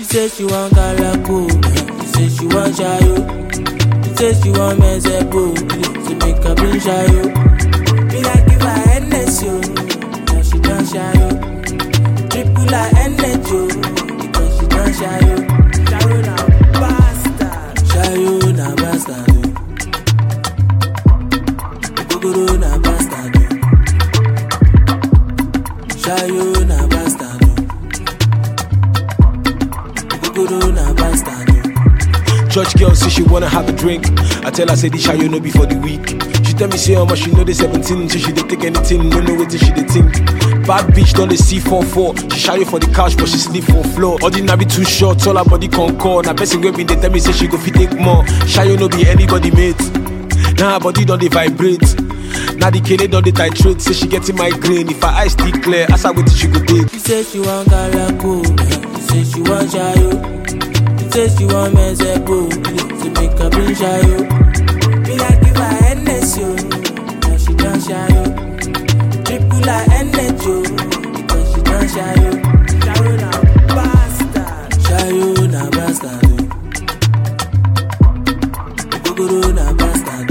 say she want galako, she say she want shayo. She say she want mezepo, she make her bring shayo. Me like give her Hennessy, yo, now she done shayo. Triple her energy, yo, because she done shayo. Shayo na bastard, shayo na bastard. oh. Ogogoro na bastard. oh. Shayo na bastard. oh. Ogogoro na bastard. oh. Church girl say she wanna have a drink. I tell her say this shayo no be for the week. She tell me say how much she know the 17, so she dey take anything, no know what she dey think. Bad bitch done the C44. She shayo for the couch, but she sleep for floor. Ordinary too short, all her body concord. Now person wey been dey tell me say she go fit take more. Shayo no be anybody mate. Now her body don't dey vibrate. Now the kid don't dey titrate. Say she getting migraine. If her eyes still clear, ask her what she go take. She say she want galako, she say she want shayo. She say she want mezepo, she make her bring shayo. Me like give her Hennessy, yo, now she done shayo. Triple her energy, yo, because she done shayo. Shayo na bastard, shayo na bastard. oh. Ogogoro na bastard.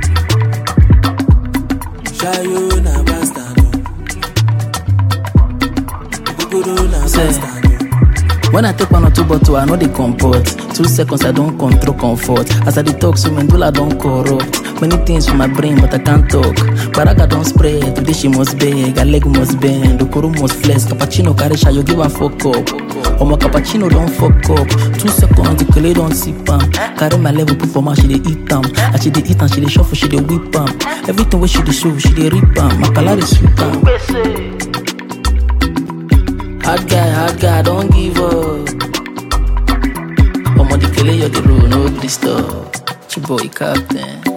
oh. Shayo na bastard. oh. Ogogoro na Say. bastard. oh. When I take one or two bottle, I know they comport. Two seconds, I don't control comfort. As I detox, so medulla don't corrupt. Many things for my brain, but I can't talk. Baraga don't spread, today she must beg, her leg must bend, Okoro must flex, cappuccino carry you give her fuck up. Omo cappuccino don't fuck up. Two seconds, the kele don't sip am. Carry my level, put for my she dey eat am. As she dey eat am, she dey shuffle, she dey whip am. Everything where she dey show, she dey rip am. My color is sweet am. Hard guy, hard guy, don't give up. Omo the kele you the road, no gree stop. Chiboy captain.